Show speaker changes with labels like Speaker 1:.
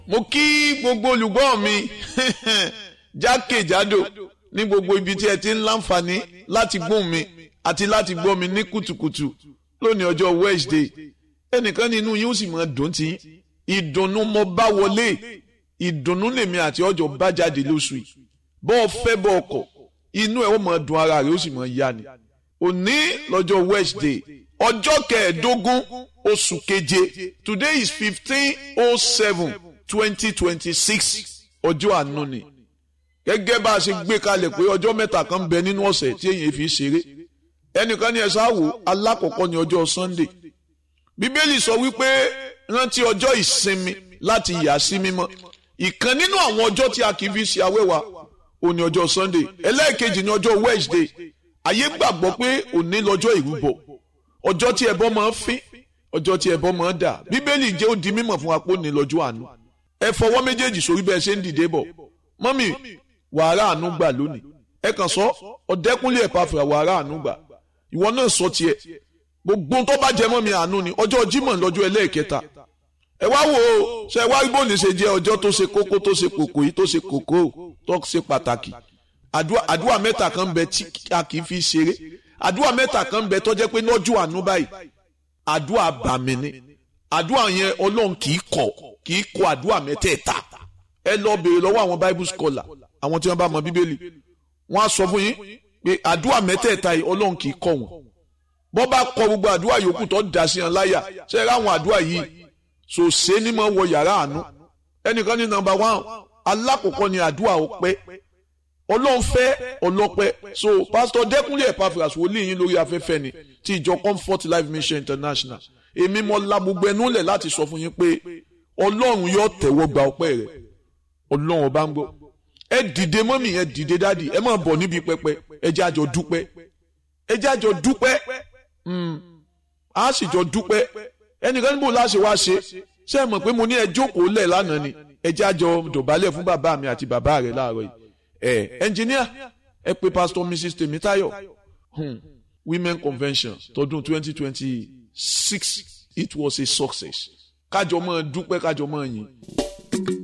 Speaker 1: mo kí gbogbo olùgbọ́ mi jákèjádò ní gbogbo ibi tí ẹ ti ń láǹfààní láti gbóhùn mi àti láti gbọ́ mi ní kùtùkùtù lónìí ọjọ́ Wednesday ẹnìkan nínú yín ó sì máa dùn tí ìdùnnú mo bá wọlé ìdùnnú lèmi àti ọjọ́ bá jáde lóṣù yìí bọ́ ọ fẹ́ bọ́ ọkọ̀ inú ẹ̀ ó máa dùn ara rẹ̀ ó sì máa yá ni òní lọ́jọ́ Wednesday ọjọ́ kẹẹ̀ẹ́dógún oṣù keje today is fifteen oh seven twenty twenty six ọjọ́ àánú ni gẹ́gẹ́ bá a ṣe gbé kalẹ̀ pé ọjọ́ mẹ́ta kan ń bẹ nínú ọ̀sẹ̀ tí èyàn fi ṣeré ẹnìkan ní ẹ ṣáàwó alákọ̀ọ́kọ́ ní ọjọ́ Sunday bíbélì sọ wípé rántí ọjọ́ ìsinmi láti yà sí mímọ́ ìkan nínú àwọn ọjọ́ tí a kì í fi ṣe awẹ́wà òní ọjọ́ Sunday ẹlẹ́ẹ̀kejì ní ọjọ́ Wednesday ayé gbàgbọ́ pé òní lọ́jọ́ ìrúbọ ọjọ́ tí ẹbọ máa ń fín ọjọ́ tí ẹbọ máa ń dà bíbélì jẹ́ ó di mímọ̀ fún wa pé òní lọ́jọ́ àánú ẹ fọwọ́ méjèèjì sórí bẹ́ẹ̀ ṣe ń dìde bọ̀ mọ́mì wàrà àánú gbà lónìí ẹ kàn sọ ọ̀dẹ́kúnlé ẹ̀ pàfẹ́ wàrà àánú gbà ìwọ náà sọ tiẹ̀ gbogbo tó bá jẹ mọ́ mi àánú ni ọjọ́ Jímọ̀ lọ́jọ́ ẹlẹ́ẹ̀kẹta ẹ wá wò ó ṣe wá bó ní ṣe jẹ́ ọjọ́ tó ṣe kókó tó ṣe kòkó yìí tó ṣe kòkó tó ṣe pàtàkì àdúrà mẹ́ta kan bẹ tí a kì í fi ṣeré àdúrà mẹ́ta kan bẹ tó jẹ́ pé lọ́jọ́ àánú báyìí àdúrà bàmí ni àdúrà yẹn Ọlọ́run kì í kọ̀ kì í kọ̀ àdúrà mẹ́tẹ̀ẹ̀ta ẹ lọ béèrè lọ́wọ́ àwọn bible scholar àwọn tí wọ́n bá mọ bíbélì wọ́n á sọ fún yín pé àdúrà mẹ́tẹ̀ẹ̀ta yìí Ọlọ́run kì í kọ̀ wọ́n bọ́ bá kọ gbogbo àdúrà yòókù tó dà sí wọn láyà ṣe é ráwọn àdúrà yìí sòsé ní mọ̀ wọ yàrá àánú ẹnìkan ní nọ́mbà one alákọ̀ọ́kọ́ ni àdúrà ọpẹ́ Ọlọ́run fẹ́ ọlọ́pẹ́ so pásítọ̀ Dẹ́kúnlé Epaphras wòlíì yín lórí afẹ́fẹ́ ni ti ìjọ Comfort Life Mission International èmi mo la gbogbo ẹnu lẹ̀ láti sọ fún yín pé Ọlọ́run yóò tẹ̀wọ́ gba ọpẹ́ rẹ̀ Ọlọ́run ọba ń gbọ́ ẹ dìde mọ́mì ẹ dìde dáàdì ẹ máa bọ̀ níbi pẹpẹ ẹ jẹ́ àjọ dúpẹ́ ẹ jẹ́ àjọ dúpẹ́ a sì jọ dúpẹ́ ẹnìkan níbo láṣẹ wá ṣe ṣé ẹ mọ̀ pé mo ní ẹ jókòó lẹ̀ lánàá ni ẹ jẹ́ àjọ dọ̀bálẹ̀ fún bàbá mi àti bàbá rẹ̀ láàárọ̀ yìí ẹ ẹnjìníà ẹ pé pastor mrs Tèmítáyọ̀ hmm. women convention tọdún twenty twenty six it was a success kájọ máa dúpẹ́ kájọ máa yìn.